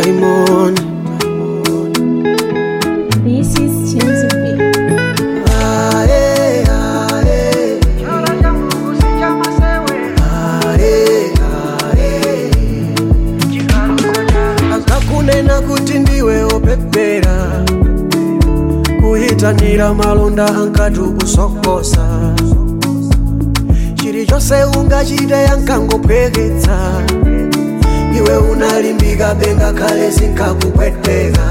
Diamond. This is Chinzubi. Ae, ae, ae, ae. akakunena kuti ndiwe opepera kuyitanira malonda ankati kusokosa chilichonse ungachite yankangopweketsa iwe unalimbika benga kale zinkakupweteka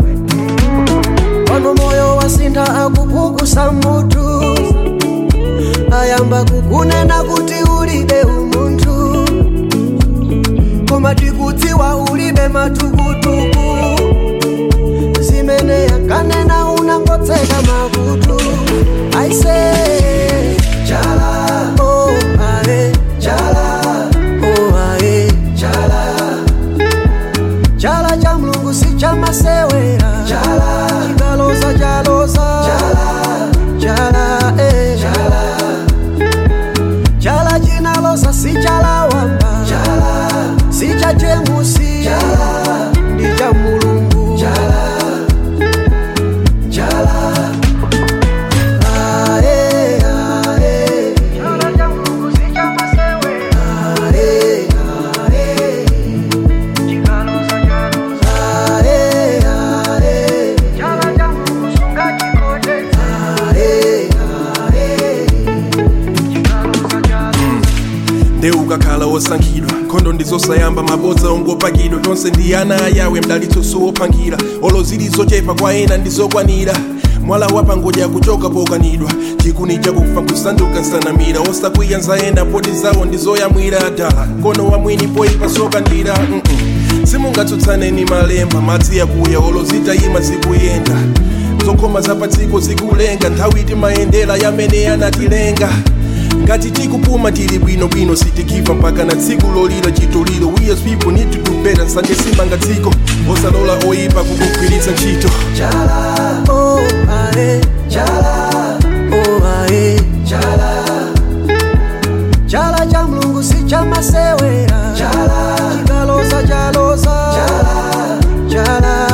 pano moyo wasintha akupukusa mutu ayamba kukunena kuti ulibe umunthu koma tikudziwa ulibe matukutuku zimene yankanena unangotseka makutu aise chala oh, ae, chala oh, ae, chala chala cha mlungu si cha masewera chala chikaloza chaloza chala chala eh. chala chala chinaloza si chala wamba chala si cha jemusi chala ndi cha mulungu chala chala ae ae ae ae ae ae ae ae nde ukakhala wosankhidwa nkhondo ndizosayamba mabodza ongopakidwa tonse ndi ana ayawe mdalitso sowopankhira olo zili zochepa kwa ena ndizokwanira mwala wapangodya kuchoka pokanidwa chikuni chakufa nkusanduka nsanamira osakwiya nzayenda poti zawo ndizoyamwira dala kono wamwini poyipa sokandira mm -mm. simungatsutsaneni malemba madzi yakuya olo zitayima zikuyenda zokhoma zapatsiko zikulenga nthawi timayendera yamene anatilenga ngati tikupuma tili bwinobwino sitikiva mpaka na tsiku lolira chitoliro we as people need to do better nsanje simanga dziko osalola oyipa kukugwiritsa ntchito Chala, oh ae, chala, oh ae, chala. Chala cha mlungu si cha masewera. Chala, chikaloza chaloza. Chala, chala,